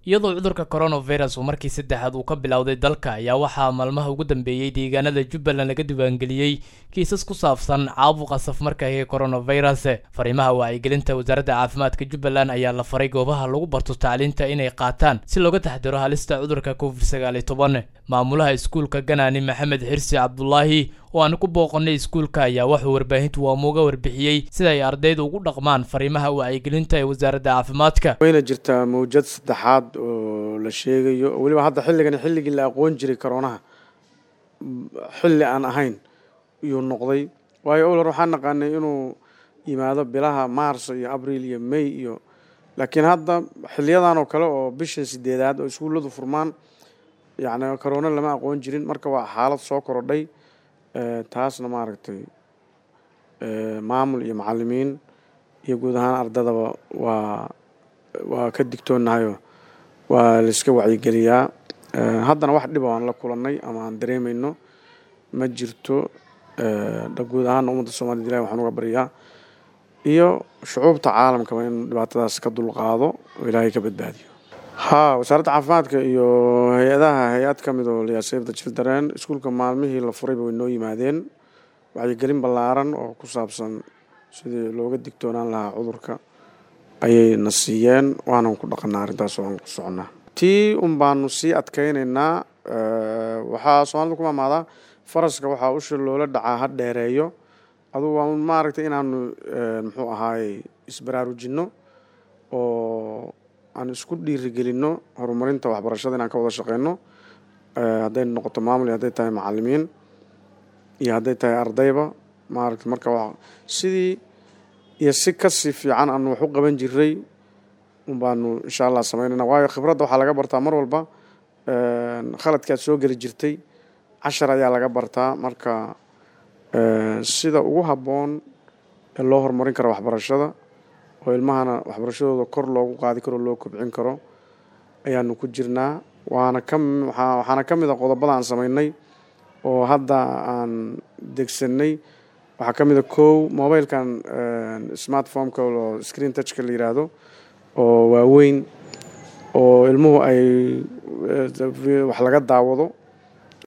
iyadoo cudurka coronavirus uu markii saddexaad uu ka bilowday dalka ayaa waxaa maalmaha ugu dambeeyey deegaanada jubbaland laga diiwaangeliyey kiisas ku saabsan caabuqa safmarka ee coronavirus fariimaha wacyigelinta wasaaradda caafimaadka jubbaland ayaa la faray goobaha lagu barto tacliinta inay qaataan si looga taxdiro halista cudurka covid sagaal iyo toban maamulaha iskuulka ganaani maxamed xirsi cabdulaahi oo aan ku booqanay iskuulka ayaa wuxuu warbaahintu waamuuga warbixiyey sida ay ardaydu ugu dhaqmaan fariimaha wacyigelinta ee wasaaradda caafimaadka wayna jirtaa mawjad saddexaad oo la sheegayo weliba hadda xilligani xilligii la aqoon jiray koroonaha xilli aan ahayn iyuu noqday waayo owlar waxaan naqaanay inuu yimaado bilaha maarso iyo abriil iyo may iyo laakiin hadda xiliyadan oo kale oo bisha sideedaad oo iskuulladu furmaan yacni korona lama aqoon jirin marka waa xaalad soo korodhay taasna maaragtay maamul iyo macalimiin iyo guud ahaan ardadaba waa waa ka digtoonahayo waa layska wacyigeliyaa haddana wax dhiba aan la kulannay ama aan dareemayno ma jirto guud ahaana ummadda soomaaliyed ilahi waxaan uga baryaa iyo shucuubta caalamkaba in dhibaatadaas ka dulqaado oo ilaahay ka badbaadiyo haa wasaaradda caafimaadka iyo hay-adaha hay-ad ka mid oo liyaasafda children iskuulka maalmihii la furayba way noo yimaadeen wacyigelin ballaaran oo ku saabsan sidii looga digtoonaan lahaa cudurka ayay na siiyeen waanan ku dhaqanaa arrintaas oo aan ku soconnaa tii un baanu sii adkaynaynaa waxaa soomaalida ku maamaadaa faraska waxaa usha loola dhacaa ha dheereeyo adugu waa maaragtay inaanu muxuu ahaaye isbaraarujinno oo aan isku dhiirigelinno horumarinta waxbarashada inaan ka wada shaqeyno hadday noqoto maamul iyo hadday tahay macalimiin iyo hadday tahay ardayba maaragtay marka wa sidii iyo si kasii fiican aanu wax u qaban jiray un baanu insha allah sameynayna waayo khibradda waxaa laga bartaa mar walba khaladki aad soo geli jirtay cashar ayaa laga bartaa marka sida ugu habboon ee loo horumarin karo waxbarashada oo ilmahana waxbarashadooda kor loogu qaadi karo loo kobcin karo ayaanu ku jirnaa waana ka waxaana ka mid a qodobada aan sameynay oo hadda aan degsanay waxaa ka mid a kow mobilkan smartphomeka oo screen touchka la yiraahdo oo waaweyn oo ilmuhu ay wax laga daawado